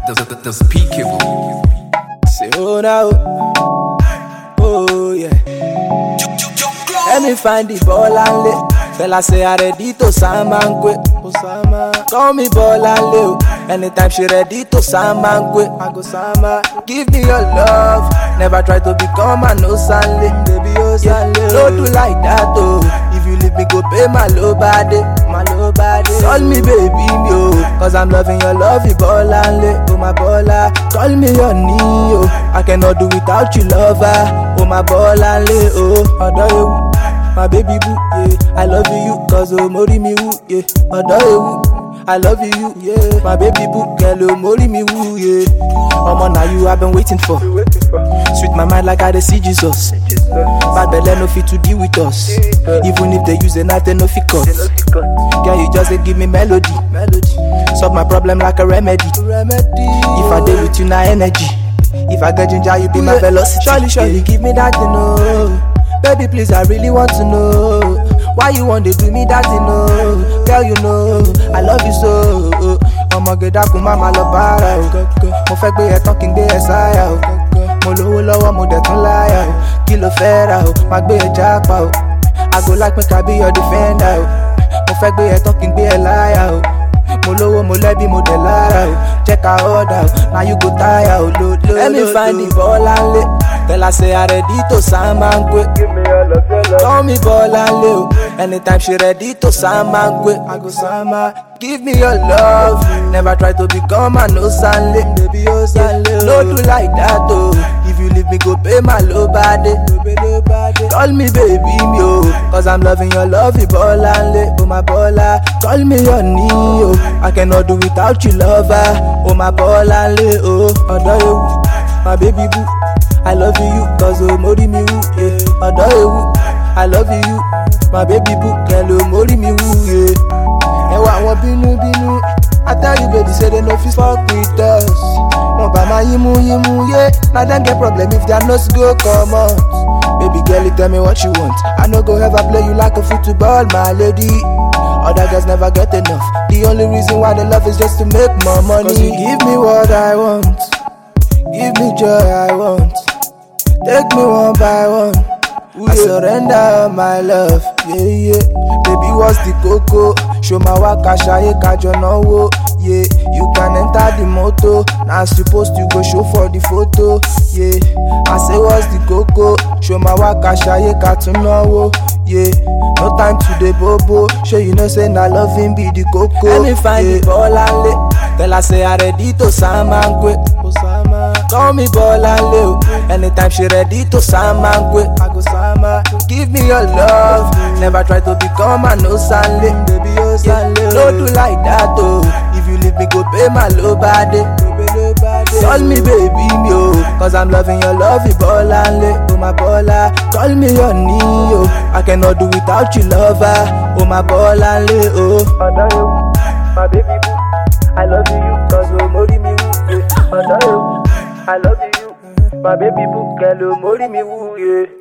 There's, there's, there's PK. Say, oh now, oh yeah. Let me find the ball and lay. Fella say I ready to Samangwe. Osama. Call me ball and lay. oh. Anytime she ready to Samangwe. I go Sama. Give me your love. Never try to become a no Sanle. Baby, oh Sanle. No do like that oh. If you leave me, go pay my low body. My low body. Call me baby, me oh. Cause I'm loving your love, you ball and lay. Oh my baller. Call me your knee oh. I cannot do without you, lover. Oh my ball and lay oh. Ọ̀dọ́ ewu. My baby boo, yeah. I love you, cause oh, mori mi woo, yeah. Ọ̀dọ́ ewu, I love you, yeah. My baby boo, girl, oh, mori mi woo, yeah. Omo, now you I've been waiting for. Sweet my mind like I dey see Jesus. Bad belle no fit to deal with us. Even if they use a knife, they no fit cut. Girl, you just dey give me melody. melody. Solve my problem like a remedy. remedy. If I dey with you, na energy. If I get ginger, you be my velocity. Surely, surely, give me that, you know. Baby, please, I really want to know why you want to do me that, you know. Girl, you know, I love you so. ọmọge dákun má máa lọ bára o mo fẹ́ gbé ẹ tán kí n gbé ẹ sáyà o mo lówó lọ́wọ́ mo dẹ̀ tún láyà o kí ló fẹ́ ra o má gbé ẹ jápa o àgọ́ lápín kábí your defender o mo fẹ́ gbé ẹ tán kí n gbé ẹ láyà o mo lówó mo lẹ́bí mo dẹ̀ lára o jẹ́ ká ọ̀dà o na you go tire o lo lo lo. let me find the ball and lay tell her say i ready to samangwe. call me ball and lay o anytime she ready to samangwe. i go sama give me your love never try to become a no sanle. baby o sanle o no do like that o if you leave me go pay my low body. call me baby mi o cause i'm loving your love ball and lay o my baller call me your knee o i cannot do without you lover o my ball and lay o ọ̀dọ́ ewu my baby boo i love you cause o mori mi wú yeah. ọ̀dọ́ ewu i love you my baby boo kẹlẹ o mori mi wú yeah. ẹwà àwọn bínúbínú i tell you baby say they no fit fuck with us wọn bá máa yímú yímú yé na dem get problem if their nose go comot. Baby girl, you tell me what you want. I no go ever play you like a football, my lady. Other girls never get enough. The only reason why they love is just to make more money. Cause you give me what I want. Give me joy I want. Take me one by one. I surrender my love. Yeah, yeah. Baby, what's the coco? Show my waka shaye kajo wo. Yeah, you can enter the motor. Now supposed to go show for the photo. Yeah, I say what's the coco? Show my waka shaye wo. Yeah, no time to the bobo. Show you know say na loving be the coco. Let me find yeah. the ball and lay. Tell her say I ready to samangwe. Osama. Call me ball and lay. o. Anytime she ready to samangwe. I go sama. Give me your love. Never try to become a no sanle. Baby, oh sanle. No do like that oh. If you leave me, go pay my low body. Call me baby me oh, cause I'm loving your love, you ball and lay, oh my baller. Call me your knee oh, I cannot do without you lover, oh my ball and lay oh. Ọ̀dọ́ ewu, my baby boo, I love you cause oh mori mi wú. yeah. Ọ̀dọ́ ewu, I love you, my baby boo, girl oh mori mi wú. Yeah.